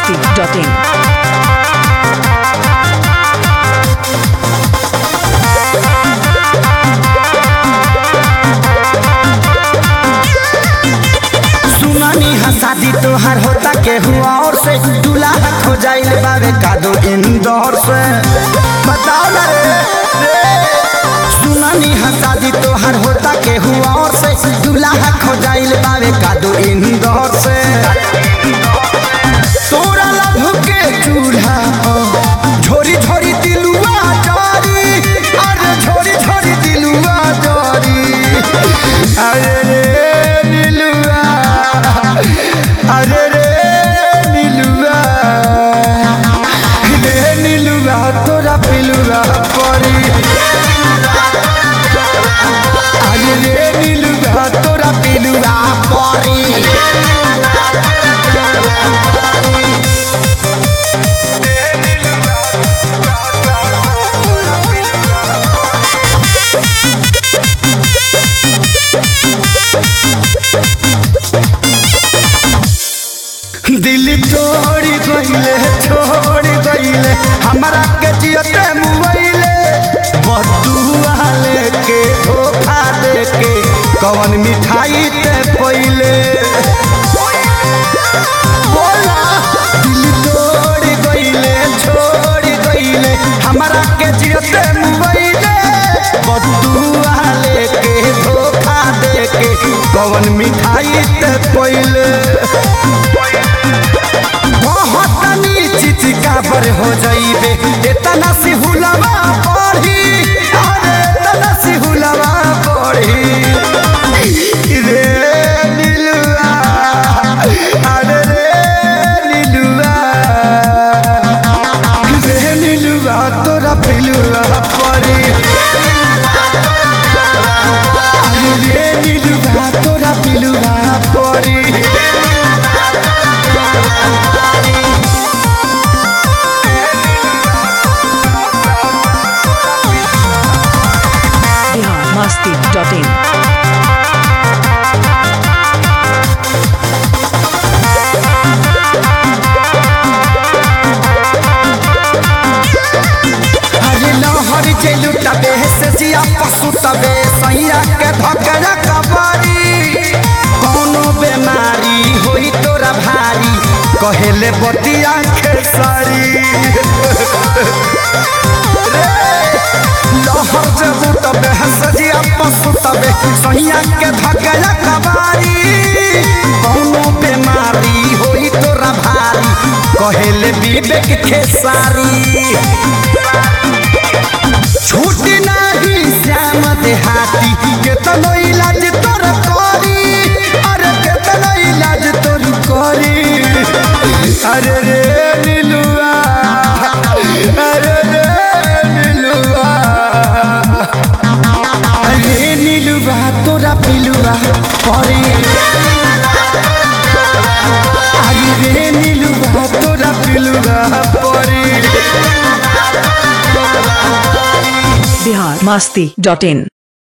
masti.in. सुनानी हा शादी तोहार होता के हुआ और से दूल्हा खो जाइल बावे कादो इंदौर से बताओ ना रे रे। सुनानी हा शादी तोहार होता के हुआ और से दूल्हा खो जाइल बावे कादो इंदौर से तोरा लभ के चूल्हा पर झोरी झोरी दिलुआ जारी अरे झोरी झोरी दिलुआ जारी अरे रे नीलुआ अरे रे नीलुआ रे नीलुआ तोरा पिलुआ परी अरे रे नीलुआ तोरा पिलुआ परी दिल तोड़ गईले छोड़ गईले हमरा के जियते मुइले बदुआ लेके धोखा देके कवन मिठाई ते पहिले बोला दिल तोड़ गईले छोड़ गईले हमरा के जियते मुइले बदुआ लेके धोखा देके कवन मिठाई ते पहिले बहुतनी चिचिका पर हो जाइबे इतना सी हुलवा पढ़ी अरे इतना सी हुलवा पढ़ी रे नीलुआ अरे रे नीलुआ रे नीलुआ तोरा पिलुआ पढ़ी अरे रे नीलुआ तोरा पिलुआ पढ़ी Bihar masti.in. अरे लहर जे लुटबे से जिया पशु तबे सैया के धकरा कबरी कोनो बेमारी होई तोरा भारी कहेले बतिया खेसारी लहर जे लुटबे से जिया पशु तबे सैया के धकरा कबरी कोनो बेमारी होई तोरा भारी कहेले विवेक खेसारी छूट नाही श्याम देहाती केतनो इलाज तोर करी अरे केतनो इलाज तोर करी अरे रे नीलुआ अरे रे नीलुआ अरे नीलुआ तोरा पिलुआ करी अरे रे नीलुआ तोरा पिलुआ परी Bihar masti.in.